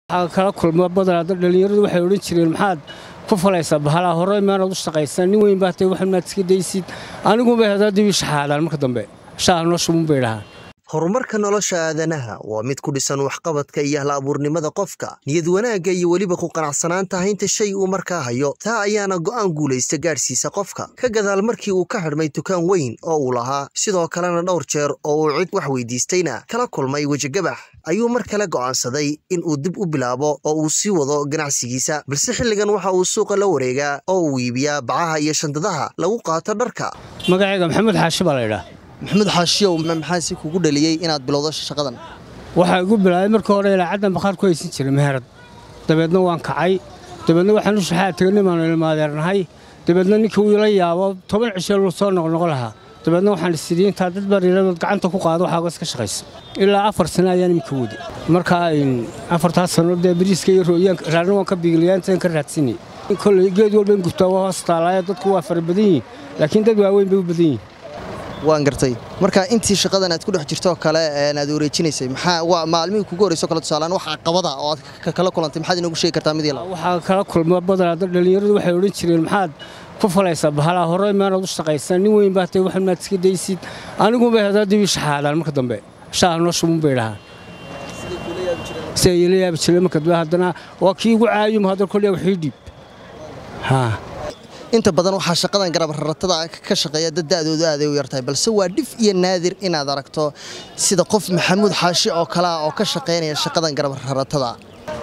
waxaa kala kulma badanaa dad dhallinyaradu waxay odhan jireen maxaad ku falaysaa bahalaa hore maanaad u shaqaysan nin weyn baa tay waxan maad iska daysid aniguba hadaa dibi shaxaadaan marka dambe shaah noo shubun bay dhahaan horumarka nolosha aadanaha waa mid ku dhisan waxqabadka iyo hal abuurnimada qofka niyad wanaagga iyo weliba ku qanacsanaanta haynta shay uu markaa hayo taa ayaana go'aan guulaysta gaadhsiisa qofka ka gadaal markii uu ka xidhmay dukaan weyn oo uu lahaa sidoo kalena dhowr jeer oo uu cid wax weydiistayna kala kulmay wejigabax ayuu mar kale go'aansaday in uu dib u bilaabo oo uu sii wado ganacsigiisa balse xilligan waxa uu suuqa la wareegaa oo uu iibiyaa bacaha iyo shandadaha lagu qaato dharka magacayga maxamed xaashi baa laydhaa maxamuud xaashiyow maxaa si kugu dhaliyey inaad bilowdo shaqadan waxaa igu bilaabay marka hore ilaacaddan bakhaar ku haysan jiray meherad dabeedna waan kacay dabeedna waxaan u shaxaa tegnay baanu ilmaadeernahay dabeedna ninkii uu ila yaabo toban cisho luu soo noqnoqo lahaa dabeedna waxaan isidhi intaa dad bariiradood gacanta ku qaado waxaaga iska shaqaysa ilaa afar sano ayaan iminka wadi markaa afartaas sano dee bariiska iyo rooyaan raarna waan ka biiglayaantaan ka raadsanay kolley geed walba in gubtaa waa hoos taalaayo dadku waa fara badan yihin laakiin dad waaweyn bay u badan yihin waan gartay marka intii shaqadan aad ku dhex jirto kale aad wareejinaysay maxaa waa maalmihii kugu horeyso kale tusaalaan wax caqabada oo aad kala kulantay maxaad inoogu sheegi kartaa mid yala waxaa kala kulma badanaa dad dhallinyaradu waxay odhan jireen maxaad ku falaysaa bahalaa hore maanaad u shaqaysan nin weyn baa tay waxan maad iska daysid aniguba hadaa dibi shaxaadaan marka dambe shaah noo shubun bay dhahaan si ay ila yaabi jireen marka dambe haddana waa kii igu caayum hadda kolyaa waxii dhiib haa inta badan waxaa shaqadan garab raratada ka shaqeeya dad da'doodu aaday u yartahay balse waa dhif iyo naadir inaad aragto sida qof maxamuud xaashi oo kalea oo ka shaqaynaya shaqadan garab raratada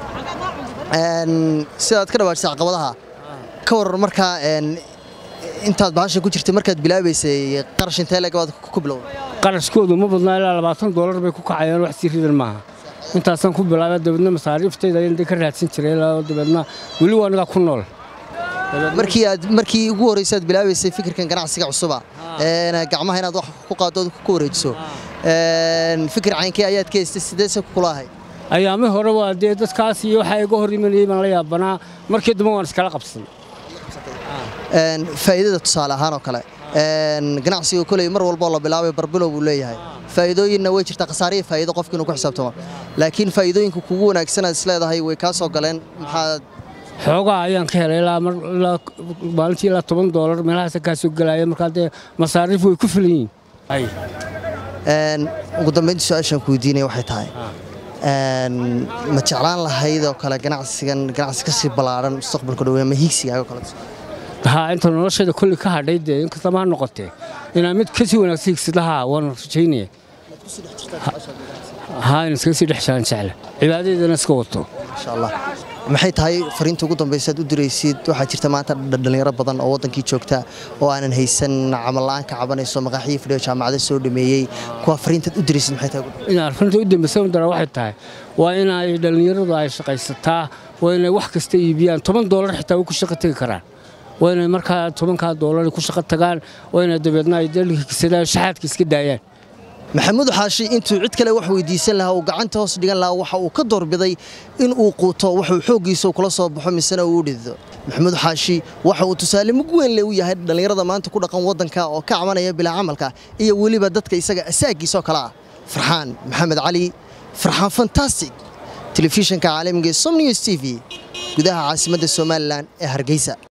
sidaad ka dhawaajisay caqabadaha ka waran markaa intaad bahasha ku jirtay markaad bilaabaysay qarash intee legabaad ku bilowday qarashkoodu ma badnaa ilaa labaatan doolar bay ku kacayaan wax sii ridan maaha intaasaan ku bilaabay dabeedna masaariiftayda ayaan ka raadsan jiray ilaa dabeedna weli waa anigaa ku nool markii aad markii ugu horreysay aad bilaabaysay fikirkan ganacsiga cusuba gacmaha inaad wax ku qaado ku wareejiso fikir caynkii ayaad ka haystay sideese kula ahay ayaami hore waa dee dadkaas iyo waxaa iga hor imanayay baan la yaabanaa markii dambe waan iskala qabsan faa'iidada tusaale ahaan oo kale ganacsiga koley mar walboo la bilaabay barbilow buu leeyahay faa'iidooyinna way jirtaa khasaariya faa'iido qofka inuu ku xisaabtamo laakiin faa'iidooyinka kugu wanaagsan aad isleedahay way kaa soo galeen maxaad xoogaa ayaan ka helay ilaa maalintii ilaa toban doolar meelahaasa kaa soo gelaya markaa dee masaariif way ku filan yihiin ugu dambayntii su-aashaan ku weydiinaya waxay tahay ma jeclaan lahayd oo kale ganacsigan ganacsi ka sii ballaaran mustaqbalka dhowe ama hiigsigaaga kale haa inta noloshayda kolli ka hadhay dee inkastama ha noqotee inaan mid ka sii wanaagsan higsid lahaa waan rajaynaya haa in iskaga sii dhex jiraan jecla cibaadadeedana iska wato insha allah maxay tahay fariinta ugu dambaysa aad u diraysid waxaa jirta maanta dhallinyaro badan oo waddankii joogta oo aanan haysan camal la'aan ka cabanayso maqaaxiyo fidhiyo jaamacada soo dhameeyey kuwa fariintaad u diraysid maxay tahay inaan fariinta u dambaysa dara waxay tahay waa inay dhallinyaradu ay shaqaysataa waa inay wax kasta iibiyaan toban doolar xitaa way ku shaqo tegi karaan waa inay markaa tobankaa doolar ku shaqo tagaan waa inay dabeedna ay dalkiisadaan shaxaadka iska daayaan maxamuud xaashi intuu cid kale wax weydiisan lahaa uu gacanta hoos dhigan lahaa waxa uu ka doorbiday in uu quuto waxuu xooggiisa kula soo baxo misena uu dhido maxamuud xaashi waxa uu tusaale mug weyn le u yahay dhallinyarada maanta ku dhaqan waddanka oo ka cabanaya bilaa camalka iyo weliba dadka isaga asaagiisoo kale ah farxaan maxamed cali farxaan fantastic telefishinka caalamiga ee somnews t v gudaha caasimadda somalilan ee hargeysa